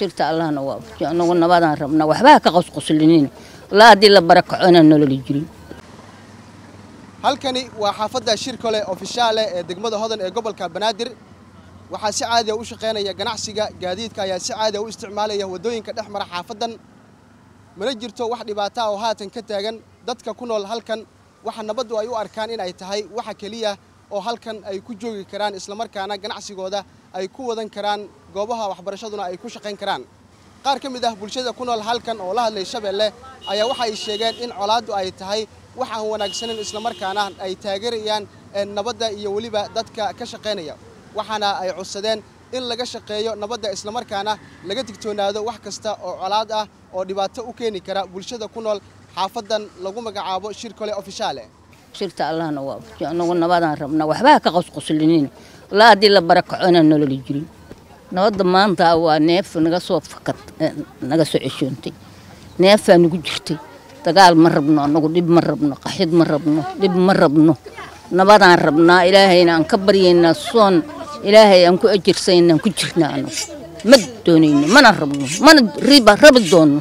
shirta allahna waafajiyo anagu nabadaan rabnaa waxbaa ka qosqoslinin walaa haddii la barakaco inaan nololi jirin halkani waa xaafadda shirkole ofishaale ee degmada hodan ee gobolka banaadir waxaa si caadiya u shaqaynaya ganacsiga gaadiidka ayaa si caadiya u isticmaalaya waddooyinka dhex mara xaafaddan mana jirto wax dhibaata oo haatan ka taagan dadka ku nool halkan waxa nabaddu ay u arkaan in ay tahay waxa keliya oo halkan ay ku joogi karaan islamarkaana ganacsigooda ay ku wadan karaan goobaha waxbarashaduna ay ku shaqayn karaan qaar ka mid ah bulshada ku nool halkan oo la hadlay shabeelle ayaa waxa ay sheegeen in colaaddu ay tahay wax aan wanaagsanin islamarkaana ay taageerayaan nabadda iyo weliba dadka ka shaqaynaya waxaana ay codsadeen in laga shaqeeyo nabadda islamarkaana laga digtoonaado wax kasta oo colaad ah oo dhibaato u keeni kara bulshada ku nool xaafaddan lagu magacaabo shirkole ofishaale shirta allahna waafajiyo anagu nabadaan rabnaa waxbaa ka qosqoslinin walaa haddii la barakaco inaan nololi jirin nabadda maanta waa neef naga soo fakad naga soo ceshoontay neefaa nagu jirtay dagaal ma rabno anagu dhib ma rabno qaxid ma rabno dhib ma rabno nabadaan rabnaa ilaahayna aan ka baryaynaa soon ilaahay aan ku ajirsaynaan ku jirnaa anagu ma doonayno mana rabno mana riba rabi doonno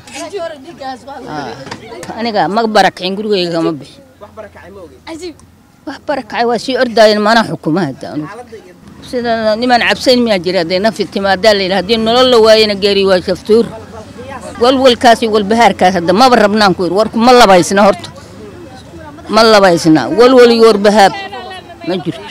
aniga ma barakicin gurigayga kama bixin wax barakacay waa sii ordaayen mana xukuma hadda anugu sida nimaan cabsayn miyaa jira hadday nafi timaadaa la yidhi haddii nolol la waayana geeri waa shaftuur walwalkaas iyo walbahaarkaas hadda maba rabnaan ku yidhi warku ma labaysna horta ma labaysna walwal iyo warbahaab ma jirto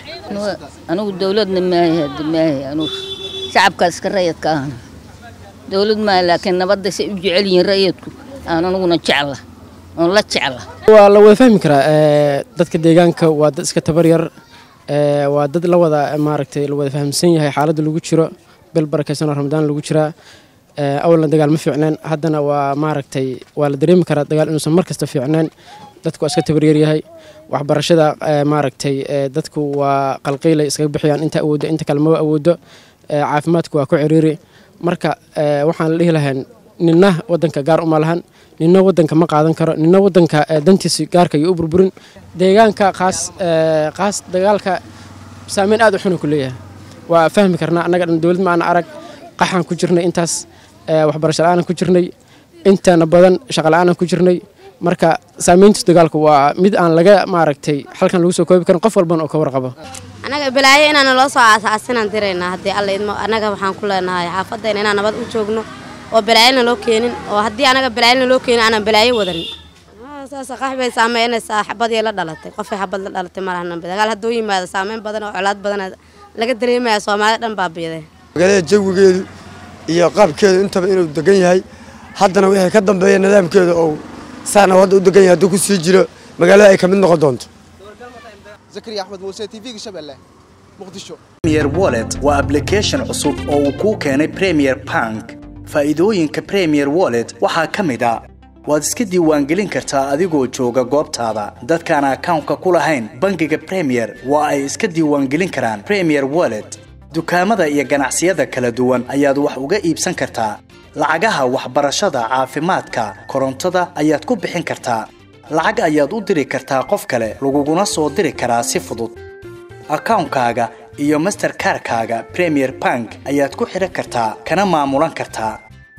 anigu dawladna maahay hadda maahay anugu shacabkaas iska rayadka ahna dawlad maaha laakiin nabadda say u jecel yihiin rayadku aan aniguna jecla oon la jecla waa la wada fahmi karaa dadka deegaanka waa dad iska tabar yar waa dad la wada maaragtay la wada fahamsan yahay xaaladda lagu jiro bil barakaysanoo ramadaan lagu jiraa awalna dagaal ma fiicneen haddana waa maaragtay waa la dareemi karaa dagaal inuusan mar kasta fiicneen dadku waa iska tabaryar yahay waxbarashada maaragtay dadku waa qalqiilay iskaga bixiyaan inta awooddo inta kale maba awooddo caafimaadku waa ku ciriiri marka waxaan la dhihi lahayn ninna wadanka gaar uma lahan ninna wadanka ma qaadan karo ninna wadanka dantiisa gaarka iyo u burburin deegaanka qaas qaas dagaalka saameyn aad u xuna ku leeyahay waa fahmi karnaa annaga dhan dowlad ma ana arag qaxaan ku jirnay intaas waxbarasho la-aanan ku jirnay intana badan shaqa la-aanan ku jirnay marka saameyntiis dagaalku waa mid aan laga maaragtay halkan lagu soo koobi karin qof walban oo ka warqabo annaga balaayo inaan loo soo aasaasinaan diraynaa haddii alla idmo annaga waxaan ku leenahay xaafadayna inaan nabad u joogno oo balaayona loo keenin oo haddii anaga balaayona loo keenin aanan balaayo wadanin saas qax bay saameynaysaa xabadii la dhalatay qofay xabad la dhalatay malahan dagaal hadduu yimaado saameyn badan oo colaad badan laga dareemaya soomaalida dhan baabiyaday magaalada jawigeedu iyo qaabkeedu intaba inuu degan yahay haddana wixii ka dambeeya nidaamkeeda oo saana hadda u degan yahay hadduu ku sii jiro magaalada ay ka mid noqon doonto zakariya axmed muuse t v-ga shabeelle muqdisho premier wallet waa application cusub oo uu kuu keenay premier bank faa'iidooyinka premier wallet waxaa ka mid a waad iska diiwaangelin kartaa adigoo jooga goobtaada dadkaan akawnka ku lahayn bangiga premier waa ay iska diiwaangelin karaan premier wallet dukaamada iyo ganacsiyada kala duwan ayaad wax uga iibsan kartaa lacagaha waxbarashada caafimaadka korontada ayaad ku bixin kartaa lacag ayaad u diri kartaa qof kale laguguna soo diri karaa si fudud akawnkaaga iyo masterkarkaaga premier bank ayaad ku xidhan kartaa kana maamulan kartaa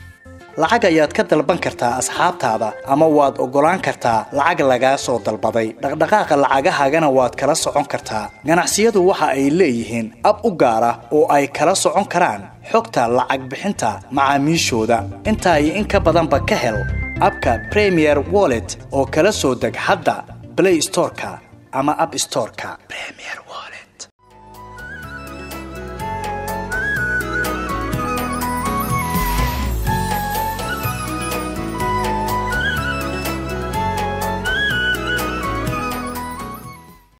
lacag ayaad ka dalban kartaa asxaabtaada ama waad oggolaan kartaa lacag lagaa soo dalbaday dhaqdhaqaaqa lacagahaagana waad kala socon kartaa ganacsiyadu waxa ay leeyihiin ab u gaar ah oo ay kala socon karaan xogta lacag bixinta macaamiishooda intaa iyo in ka badanba ka hel abka premier wallet oo kala soo deg hadda blay storeka ama ab storeka